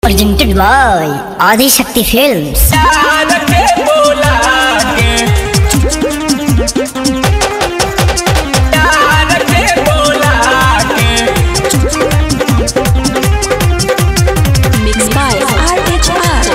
presented by Adi Shakti Films. प्यार के बोला के प्यार के बोला के Mixed by RHR.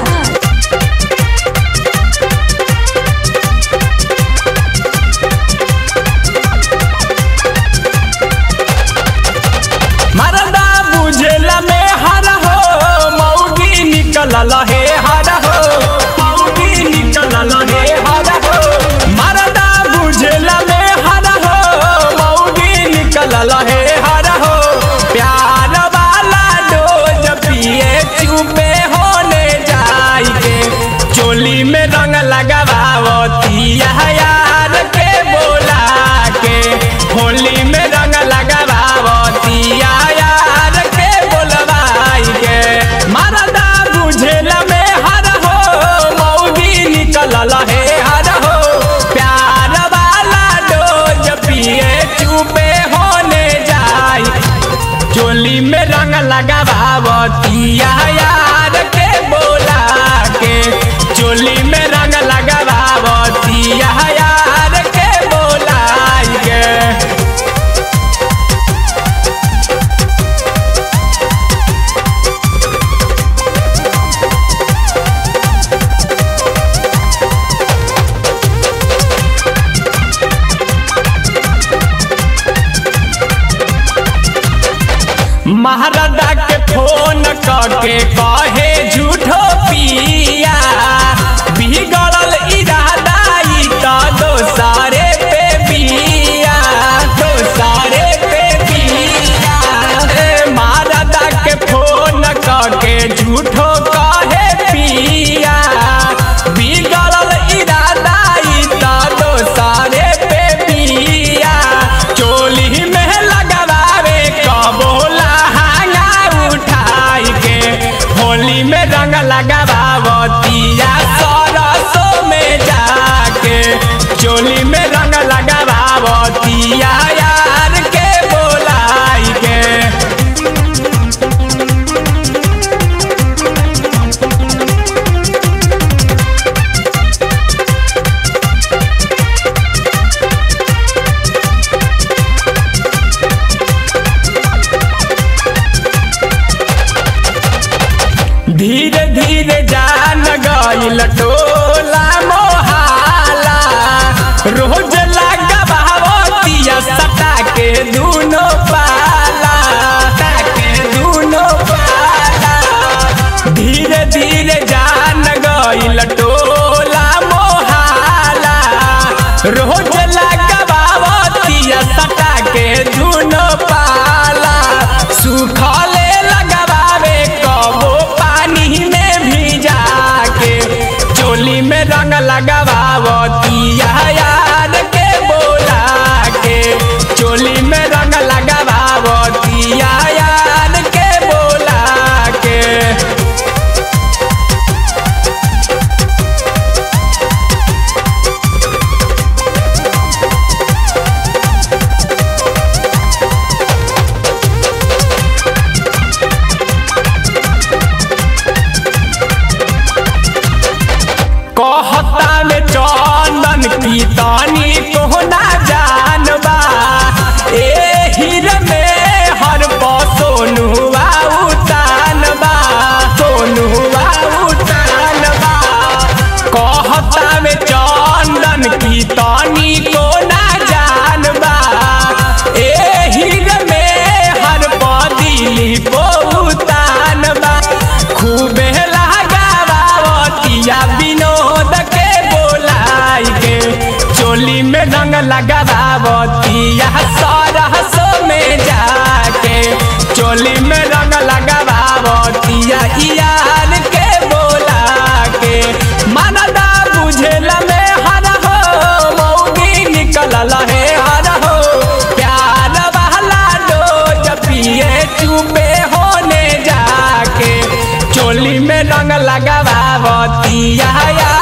मरदा बुझेला में हर हो मौगी निकलल हे हर हो मौगी निकलल हे हर हो मरदा बुझेला में हर हो मौगी निकलल हे हर हो प्यार वाला डोज पिए चुपे होने जाई के चोली में रंग लगावती यार के बोला के होली में रंग लगावती यार के बोलवाई के मरदा बुझेला में हर हो मौगी निकलल हे हर हो प्यार वाला डोज पिए चुपे होने जाई चोली में रंग लगावती यार के बोला के चोली में रंग लगावती यार के बोला के महाराजा के फोन करके कहे झूठो पिया बिगड़ल इरादा ई त दोसारे पे बिया दोसारे पे बिया ए, महाराजा के फोन करके झूठो कहे पिया बिगड़ल इरादा ई त दोसारे पे बिया चोली में लगावे कबोला हांगा उठाई के होली में रंग लगावतिया सरसों में जाके चोली में रंग लगावतिया यार के बोलाई के धीरे धीरे जान गईल टोला मोहाला रोज लगावतिया सटा के दूनो पाला सटा के दूनो पाला धीरे धीरे जान गईल टोला मोहाला रोज लगावतिया सटा के दूनो पाला सुखले लगावे कबो पानी में भिजा के चोली में रंग लगावतिया यार के बोला के चोली में रंग लगावतिया यार के बोला के कहता में चंदन की तानी कोहना जानबा ए हीर में हर पौ सोनुआ उतानबा सोनुआ उतानबा कहता में चंदन की तानी को ना जानबा ए हीर में हर पौ दिली पो उतानबा खूबे लगावतिया विनोद के बोलाई के चोली में रंग लगावतिया सरहसो में जाके चोली में रंग लगावतिया यार के बोला के मनदा बुझेला में हर हो मौगी निकलल हे हर हो प्यार वाला डोज पिए चुपे होने जाके चोली में रंग लगावतिया यार